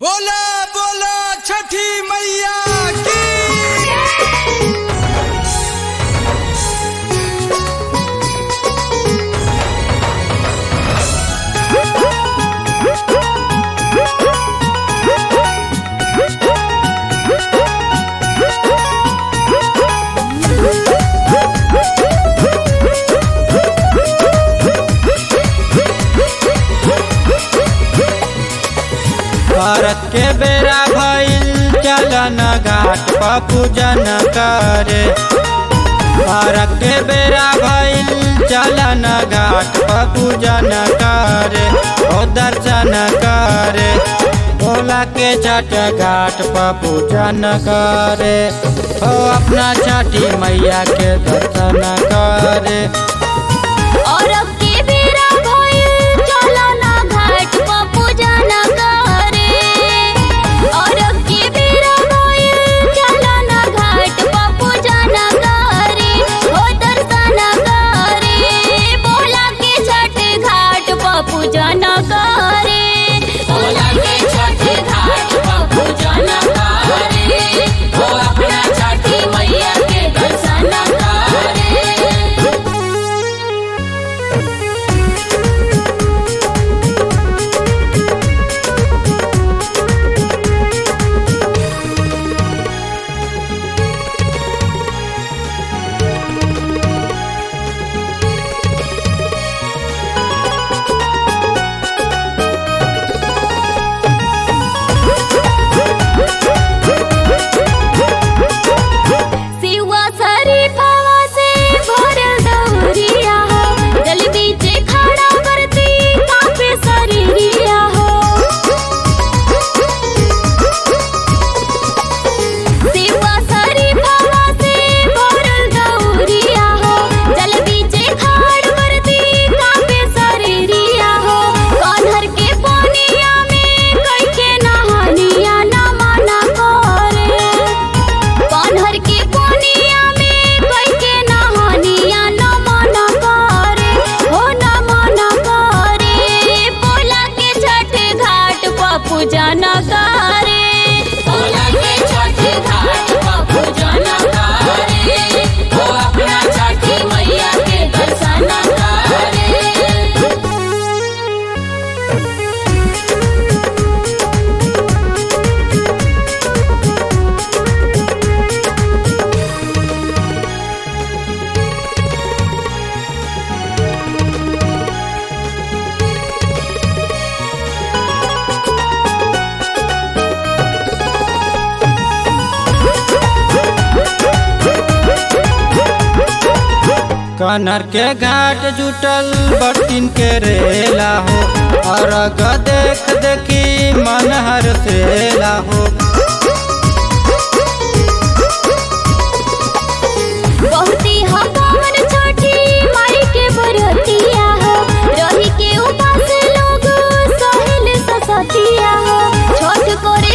बोला बोला छठी मैया की भारत के बेरा भइल चलन घाट पर पूजन करे भारत के बेरा भइल चलन घाट पर पूजन करे ओ दर्शन करे भोला के छठ घाट पर पूजन करे ओ अपना छठी मैया के दर्शन करे और अब के बेरा भइल चलो ना घाट पर पूजन करे और अब के बेरा भइल चलो ना घाट पर पूजन करे हो दर्शन करे बोला के छठ घाट पर पूजन करे बोला के छठ घाट पर पूजन करे हो अपना छठी मैया के दर्शन करे सिवा शरीफवा से भरल दौरिया हो जल बीचे खड़ा करती काफे शरीरिया हो सिवा शरीफवा से भरल दौरिया हो जल बीचे खड़ करती काफे शरीरिया हो कान्हर के पानिया में कई के नहानिया ना मना करे कान्हर के कोनिया में कोई के नहानिया न मना करे हो न मना करे बोला के छठ घाट पर पूजा न करे बोला के छठ घाट पर पूजा न करे हो अपना छठी मैया के दर्शन करे कनर के घाट जुटल बर्तिन के रेला हो और देख देखी मन हर सेला हो बहुती हमार छोटी माई के बरतिया हो रही के उपास लोग सहेल ससतिया हो छोट करे